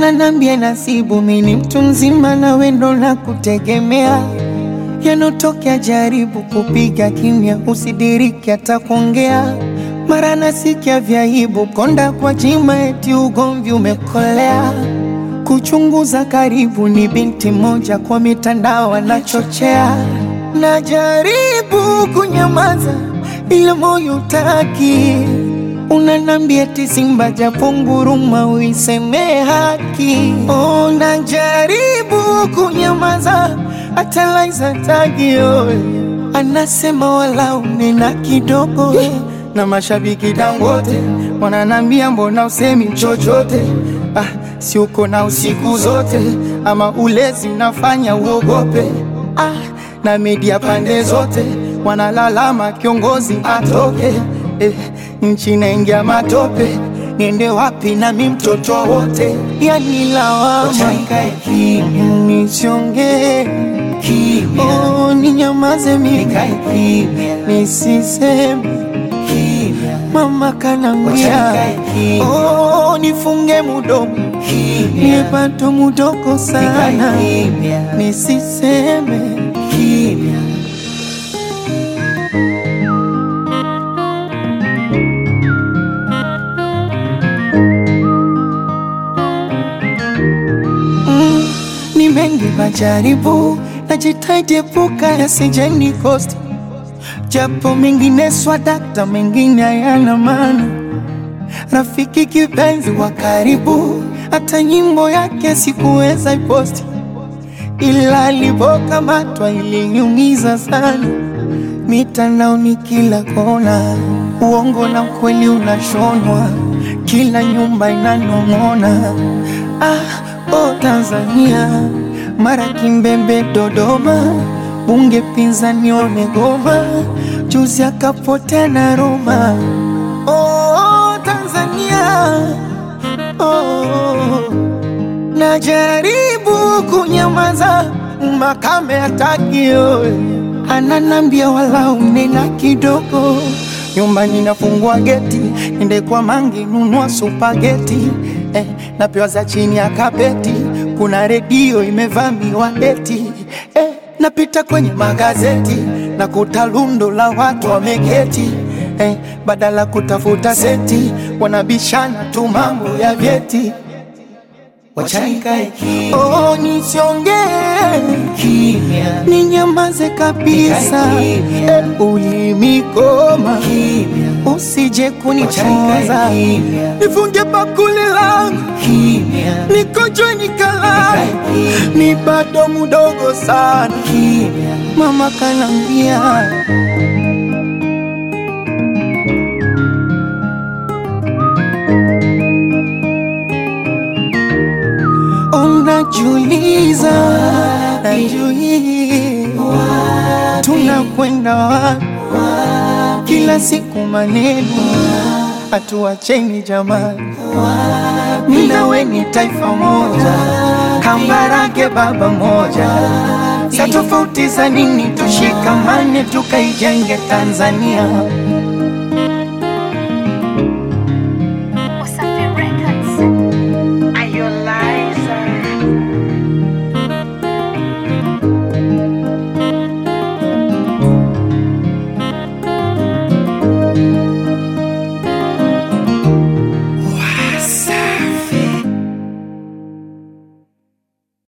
ananambia nasibu, mimi mtu mzima na wendo na kutegemea yanotokea, jaribu kupiga kimya, usidiriki hata kuongea. Mara nasikia vyaibu, konda kwa jima, eti ugomvi umekolea. Kuchunguza karibu, ni binti moja kwa mitandao anachochea. Najaribu kunyamaza, ila moyo utaki Unanambia eti Simba japo nguruma uiseme haki. Oh, najaribu kunyamaza hata Laiza tagio anasema wala unena kidogo, na mashabiki Dangote wananambia mbona usemi chochote? Ah, si uko na usiku zote ama ulezi unafanya uogope? Ah, na media pande zote wanalalama kiongozi atoke eh, nchi naingia matope, niende wapi nami mtoto wote? Yani lawama nisiongee, oh, ninyamaze mimi nisiseme, mama kanambia oh, nifunge mudomo niepato mudoko sana nisiseme Mm, ni mengi majaribu, najitahidi epuka yasijeni kosti, japo mengine swadakta, mengine hayana maana. Rafiki kipenzi wa karibu, hata nyimbo yake sikuweza iposti, ila alipokamatwa iliniumiza sana. Mitandaoni kila kona, uongo na ukweli unashonwa, kila nyumba inanong'ona. Ah, oh Tanzania, mara Kimbembe, Dodoma, bunge pinzani wamegoma, juzi akapotea na Roma. Oh Tanzania, oh, najaribu kunyamaza, makame hatakio ananambia wala unena kidogo. Nyumbani nafungua geti, ende kwa mangi nunua supageti eh, napewa za chini ya kapeti, kuna redio imevamiwa eti eh, napita kwenye magazeti na kuta lundo la watu wameketi eh, badala kutafuta seti wanabishana tu mambo ya vyeti. Wachanikae kimya, Oh, nisiongee kimya, ninyamaze kabisa, Kimya. eh, ulimikoma kimya, usije Wachanikae kunichoza, kimya, nifunge bakuli langu kimya, nikojwe nikalala, Kimya. ni bado mudogo sana, kimya, mama kanambia unajuliza, najuliza tunakwenda wapi? Kila siku maneno hatuacheni jamani, mimi na wewe ni taifa moja, Kambarage baba moja, sa tofauti za nini? Tushikamane tukaijenge Tanzania.